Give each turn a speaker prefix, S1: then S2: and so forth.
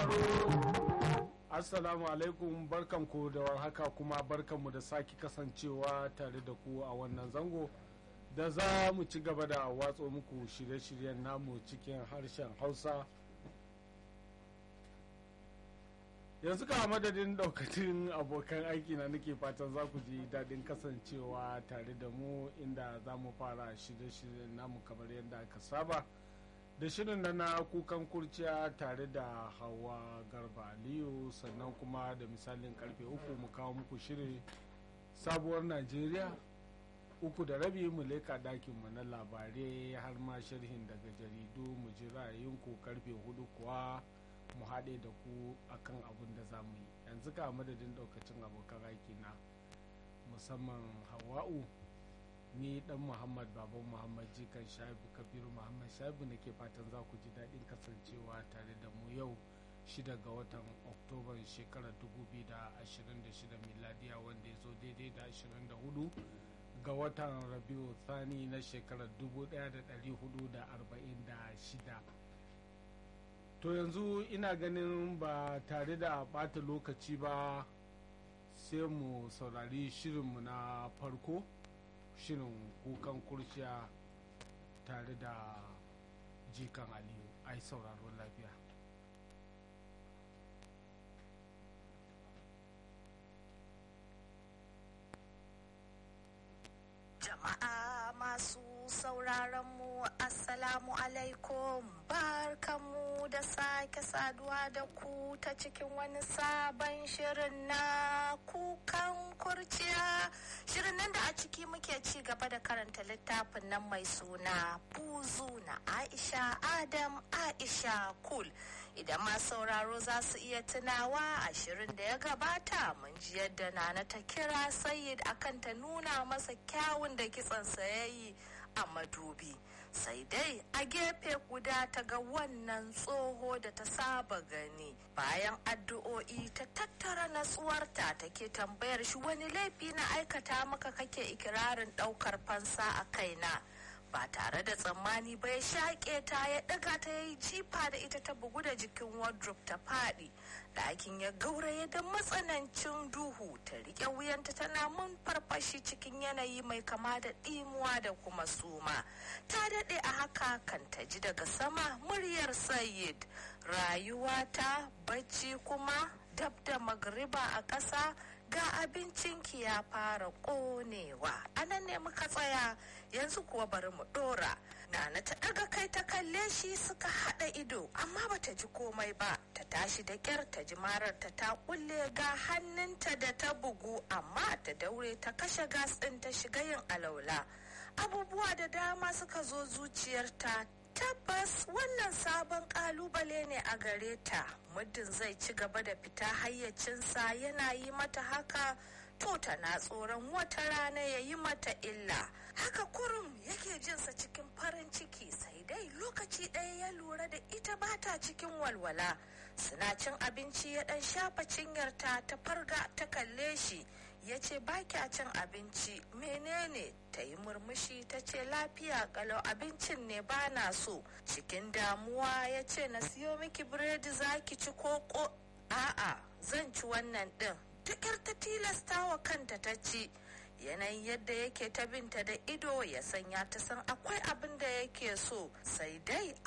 S1: Assalamu alaikum barkanku da warhaka kuma barkanmu da sake kasancewa tare da ku a wannan zango da za mu ci gaba da watso muku shirye-shiryen namu cikin harshen Hausa. Yanzu ka madadin daukacin abokan aiki na nake fatan za ku ji daɗin kasancewa tare da mu inda za mu fara shirye-shiryen namu kamar yadda aka saba. da shirin da na kukan kurciya tare da hawa garba aliyu sannan kuma da misalin karfe uku mu kawo muku shirin sabuwar najeriya uku da rabi mu leka dakinmu na labarai har ma sharhin daga jaridu mu ji ra'ayinku karfe hudu kuwa mu haɗe da ku akan abin da za mu yi yanzu ka madadin ɗaukacin abokan aiki na musamman hawa'u ni dan muhammad baban muhammad jikan shaibu kabiru muhammad shaibu na ke fatan za ku ji daɗin kasancewa tare da mu yau shida ga watan oktoban shekarar 2026 miladiya wanda ya zo daidai da 24 ga watan rabiu thani na shekarar 1446 to yanzu ina ganin ba tare da ɓata lokaci ba sai mu saurari shirinmu na farko shirin kukan kurciya tare da jikan aliyu ai sauraron lafiya
S2: jama'a masu sauraron mu assalamu alaikum barkanmu da sake saduwa da ku ta cikin wani sabon shirin na kukan kurciya shirin nan da a ciki muke ci gaba da karanta littafin nan mai suna buzu na aisha adam aisha kul idan ma sauraro za su iya tunawa a shirin da ya gabata mun ji yadda nana ta kira sayid akan ta nuna masa kyawun da kitsansa ya yi a madubi sai dai a gefe guda ta ga wannan tsoho da ta saba gani bayan addu'o'i ta tattara natsuwarta take tambayar shi wani laifi na aikata maka kake ikirarin daukar fansa a kaina ba tare da tsammani ba ya shaƙe ta ya ɗaga ta ya yi jifa da ita ta bugu da jikin wardrobe ta faɗi ɗakin ya gauraye da matsanancin duhu ta riƙe wuyanta tana mun farfashi cikin yanayi mai kama da ɗimuwa da kuma suma ta daɗe a haka kan ta ji daga sama muryar sayid rayuwa ta bacci kuma dab da magriba a ƙasa ga abincinki ya fara ƙonewa anan ne muka tsaya yanzu kuwa bari mu ɗora nana ta ɗaga kai ta kalle shi suka haɗa ido amma bata ji komai ba ta tashi da ƙyar ta ji mararta ta kulle ga hannunta da ta bugu amma ta daure ta kashe gas ɗin ta shiga yin alaula abubuwa da dama suka zo zuciyarta tabbas wannan sabon kalubale ne a gare ta muddin zai ci gaba da fita hayyacinsa yana yi mata haka to tana tsoron wata rana ya yi mata illa haka kurum yake jinsa cikin farin ciki sai dai lokaci ɗaya ya lura da ita bata cikin walwala suna cin abinci ya ɗan shafa cinyarta ta farga ta kalle shi ya ce ba kya cin abinci menene ta yi murmushi ta ce lafiya kalau abincin ne ba na so cikin damuwa ya ce na siyo miki biredi za ki ci koko a'a zan ci wannan ɗin duk ta tilasta wa kanta ta ci yanayin yadda yake ta binta da ido ya sanya ta san akwai abin da yake so sai dai